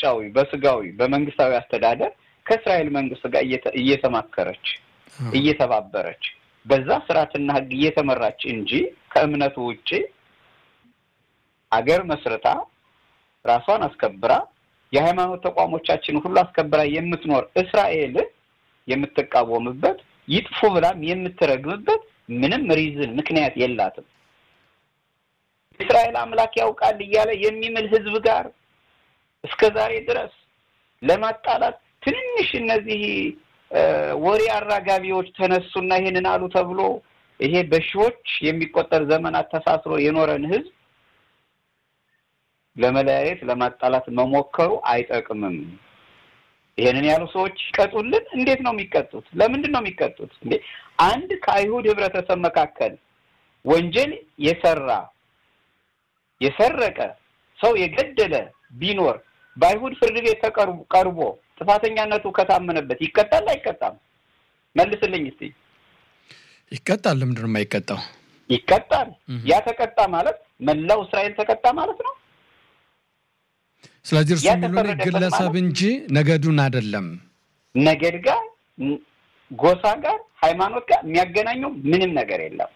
በውጫዊ በስጋዊ በመንግስታዊ አስተዳደር ከእስራኤል መንግስት ጋር እየተማከረች እየተባበረች በዛ ስርዓትና ህግ እየተመራች እንጂ ከእምነቱ ውጭ አገር መስርታ ራሷን አስከብራ የሃይማኖት ተቋሞቻችን ሁሉ አስከብራ የምትኖር እስራኤል የምትቃወምበት ይጥፉ ብላም የምትረግምበት ምንም ሪዝን ምክንያት የላትም። እስራኤል አምላክ ያውቃል እያለ የሚምል ህዝብ ጋር እስከ ዛሬ ድረስ ለማጣላት ትንንሽ እነዚህ ወሬ አራጋቢዎች ተነሱና ይሄንን አሉ ተብሎ ይሄ በሺዎች የሚቆጠር ዘመናት ተሳስሮ የኖረን ህዝብ ለመለያየት ለማጣላት መሞከሩ አይጠቅምም። ይሄንን ያሉ ሰዎች ይቀጡልን። እንዴት ነው የሚቀጡት? ለምንድን ነው የሚቀጡት? እንዴ አንድ ከአይሁድ ህብረተሰብ መካከል ወንጀል የሰራ የሰረቀ ሰው የገደለ ቢኖር በአይሁድ ፍርድ ቤት ቀርቦ ጥፋተኛነቱ ከታመነበት ይቀጣል አይቀጣም? መልስልኝ እስቲ። ይቀጣል። ለምንድን ነው የማይቀጣው? ይቀጣል። ያ ተቀጣ ማለት መላው እስራኤል ተቀጣ ማለት ነው። ስለዚህ እርሱ የሚሉን ግለሰብ እንጂ ነገዱን አይደለም። ነገድ ጋር፣ ጎሳ ጋር፣ ሃይማኖት ጋር የሚያገናኘው ምንም ነገር የለም።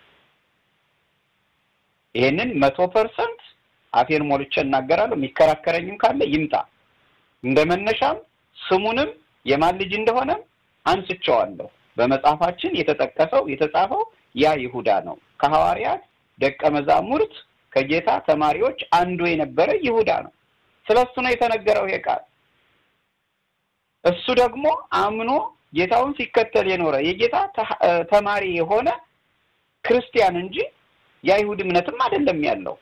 ይሄንን መቶ ፐርሰንት አፌን ሞልቼ እናገራለሁ። የሚከራከረኝም ካለ ይምጣ። እንደ መነሻም ስሙንም የማን ልጅ እንደሆነም አንስቼዋለሁ። በመጽሐፋችን የተጠቀሰው የተጻፈው ያ ይሁዳ ነው። ከሐዋርያት ደቀ መዛሙርት ከጌታ ተማሪዎች አንዱ የነበረ ይሁዳ ነው። ስለ እሱ ነው የተነገረው ይሄ ቃል። እሱ ደግሞ አምኖ ጌታውን ሲከተል የኖረ የጌታ ተማሪ የሆነ ክርስቲያን እንጂ የአይሁድ እምነትም አይደለም ያለው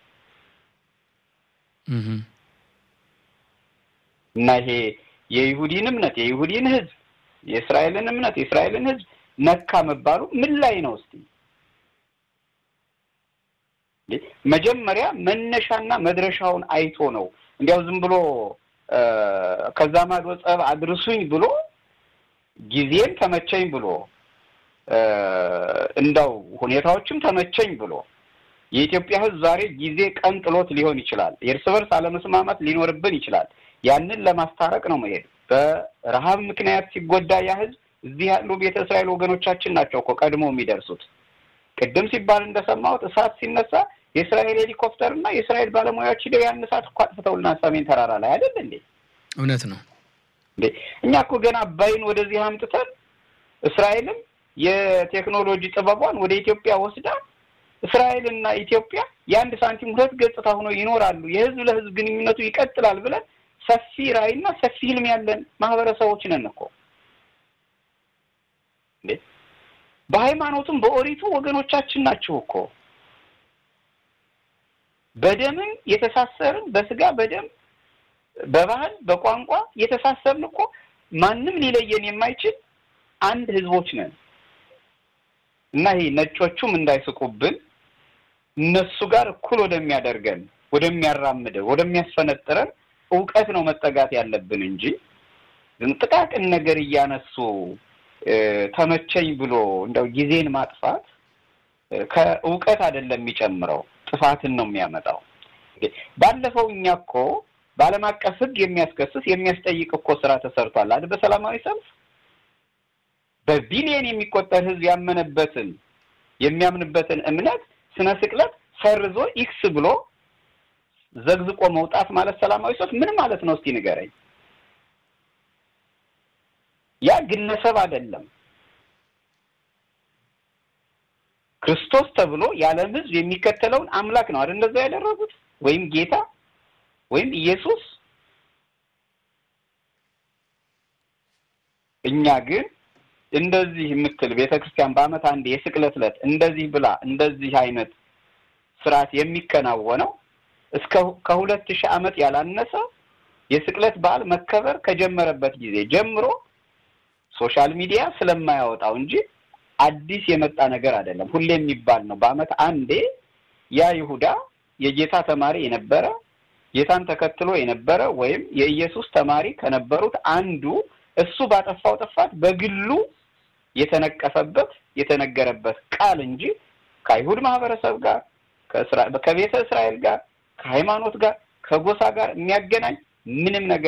እና ይሄ የይሁዲን እምነት የይሁዲን ሕዝብ የእስራኤልን እምነት የእስራኤልን ሕዝብ ነካ መባሉ ምን ላይ ነው? እስቲ መጀመሪያ መነሻና መድረሻውን አይቶ ነው እንዲያው ዝም ብሎ ከዛ ማዶ ጸብ አድርሱኝ ብሎ ጊዜም ተመቸኝ ብሎ እንዳው ሁኔታዎችም ተመቸኝ ብሎ የኢትዮጵያ ሕዝብ ዛሬ ጊዜ ቀን ጥሎት ሊሆን ይችላል። የእርስ በርስ አለመስማማት ሊኖርብን ይችላል። ያንን ለማስታረቅ ነው መሄድ። በረሃብ ምክንያት ሲጎዳ ያ ሕዝብ እዚህ ያሉ ቤተ እስራኤል ወገኖቻችን ናቸው እኮ ቀድሞ የሚደርሱት። ቅድም ሲባል እንደሰማሁት እሳት ሲነሳ የእስራኤል ሄሊኮፕተር እና የእስራኤል ባለሙያዎች ሂደው ያን እሳት እኮ አጥፍተውልና ሰሜን ተራራ ላይ አይደል እንዴ? እውነት ነው እንዴ? እኛ እኮ ገና አባይን ወደዚህ አምጥተን እስራኤልም የቴክኖሎጂ ጥበቧን ወደ ኢትዮጵያ ወስዳ እስራኤልና ኢትዮጵያ የአንድ ሳንቲም ሁለት ገጽታ ሆነው ይኖራሉ፣ የህዝብ ለህዝብ ግንኙነቱ ይቀጥላል ብለን ሰፊ ራዕይና ሰፊ ህልም ያለን ማህበረሰቦች ነን እኮ እንዴ። በሃይማኖቱም በኦሪቱ ወገኖቻችን ናቸው እኮ በደምም የተሳሰርን በስጋ በደም በባህል በቋንቋ የተሳሰርን እኮ ማንም ሊለየን የማይችል አንድ ህዝቦች ነን እና ይሄ ነጮቹም እንዳይስቁብን እነሱ ጋር እኩል ወደሚያደርገን ወደሚያራምደን ወደሚያስፈነጥረን እውቀት ነው መጠጋት ያለብን እንጂ ጥቃቅን ነገር እያነሱ ተመቸኝ ብሎ እንደው ጊዜን ማጥፋት ከእውቀት አይደለም የሚጨምረው ጥፋትን ነው የሚያመጣው። ባለፈው እኛ እኮ በዓለም አቀፍ ሕግ የሚያስከስስ የሚያስጠይቅ እኮ ስራ ተሰርቷል አይደል? በሰላማዊ ሰልፍ በቢሊየን የሚቆጠር ሕዝብ ያመነበትን የሚያምንበትን እምነት ስነ ስቅለት ሰርዞ ኢክስ ብሎ ዘግዝቆ መውጣት ማለት ሰላማዊ ሰልፍ ምን ማለት ነው? እስቲ ንገረኝ። ያ ግለሰብ አይደለም። ክርስቶስ ተብሎ የዓለም ሕዝብ የሚከተለውን አምላክ ነው አይደል? እንደዛ ያደረጉት ወይም ጌታ ወይም ኢየሱስ። እኛ ግን እንደዚህ የምትል ቤተ ክርስቲያን በዓመት አንድ የስቅለት ዕለት እንደዚህ ብላ እንደዚህ አይነት ስርዓት የሚከናወነው እስከ ከሁለት ሺህ ዓመት ያላነሰ የስቅለት በዓል መከበር ከጀመረበት ጊዜ ጀምሮ ሶሻል ሚዲያ ስለማያወጣው እንጂ አዲስ የመጣ ነገር አይደለም። ሁሌ የሚባል ነው። በዓመት አንዴ ያ ይሁዳ የጌታ ተማሪ የነበረ ጌታን ተከትሎ የነበረ ወይም የኢየሱስ ተማሪ ከነበሩት አንዱ እሱ ባጠፋው ጥፋት በግሉ የተነቀፈበት የተነገረበት ቃል እንጂ ከአይሁድ ማህበረሰብ ጋር ከቤተ እስራኤል ጋር ከሃይማኖት ጋር ከጎሳ ጋር የሚያገናኝ ምንም ነገር